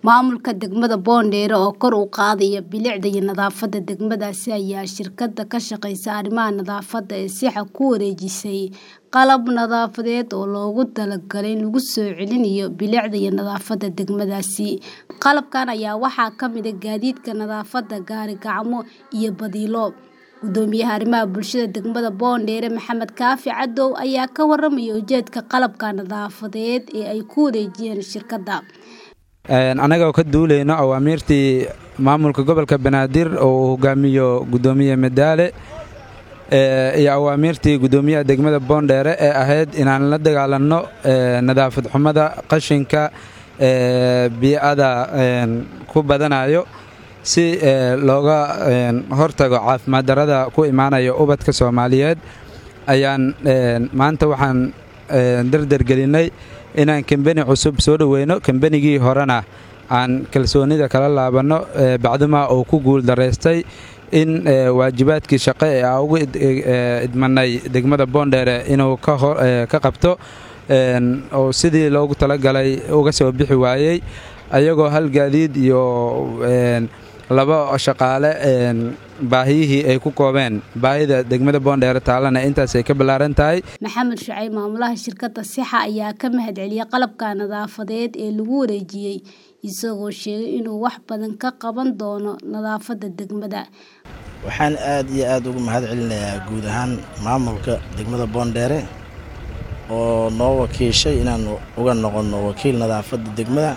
Maamulka degmada Boondere oo kor u qaadaya bilicda iyo nadaafadda degmadaasi ayaa shirkadda ka shaqeysa arrimaha nadaafadda ee Sixa ku wareejisay qalab nadaafadeed oo loogu talagalay in lagu soo celinayo bilicda iyo nadaafadda degmadaasi. Qalabkan ayaa waxaa ka mid ah gaadiidka nadaafadda, gaari-gacmo iyo badiilo. Guddoomiyaha arrimaha bulshada degmada Boondere Maxamed Kaafi Cadow ayaa ka warramaya ujeedka qalabka nadaafadeed ee ay ku wareejiyeen shirkadda. annaga oo ka duuleyno awaamiirtii maamulka gobolka banaadir oo uu hogaamiyo guddoomiye madaale iyo awaamiirtii guddoomiyaha degmada boondheere ee ahayd inaan la dagaalanno nadaafad xumada qashinka bii'ada ku badanayo si looga hortago caafimaad darrada ku imaanaya ubadka soomaaliyeed ayaan maanta waxaan dardargelinay inaan kambeni cusub soo dhoweyno kambenigii horena aan kalsoonida kala laabanno bacduma uu ku guul daraystay in waajibaadkii shaqo ee aan ugu idmanay degmada boondheere inuu ka qabto oo sidii loogu talagalay uga soo bixi waayey ayagoo hal gaadiid iyo laba shaqaale baahiyihii ay ku koobeen baahida degmada boondheere taalana intaas ay ka ballaaran tahay maxamed shucayb maamulaha shirkadda sixa ayaa ka mahadceliyey qalabka nadaafadeed ee lagu wareejiyey isagoo sheegay inuu wax badan ka qaban doono nadaafadda degmada waxaan aad iyo aad ugu mahad celinayaa guud ahaan maamulka degmada boondheere oo noo wakiishay inaan uga noqonno wakiil nadaafadda degmada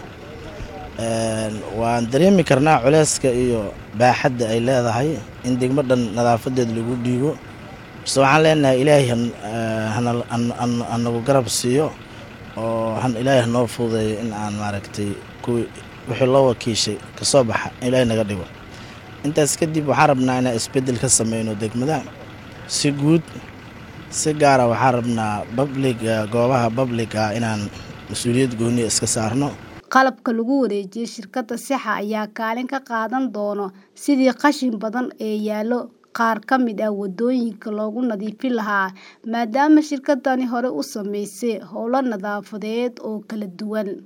waan dareemi karnaa culeyska iyo baaxadda ay leedahay in degmo dhan nadaafadeed lagu dhiibo base waxaan leenahay ilaahay hanagu garab siiyo oo ilaahay hanoo fududeeyo in aan maaragtay kuwii wixii loo wakiishay kasoo baxa ilaahay naga dhigo intaas kadib waxaan rabnaa inaan isbeddel ka sameyno degmada si guud si gaara waxaan rabnaa babliga goobaha babliga inaan mas-uuliyad gooniya iska saarno qalabka lagu wareejiyey shirkadda sixa ayaa kaalin ka qaadan doono sidii qashin badan ee yaallo qaar ka mid ah waddooyinka loogu nadiifin lahaa maadaama shirkaddani hore u sameysay howlo nadaafadeed oo kala duwan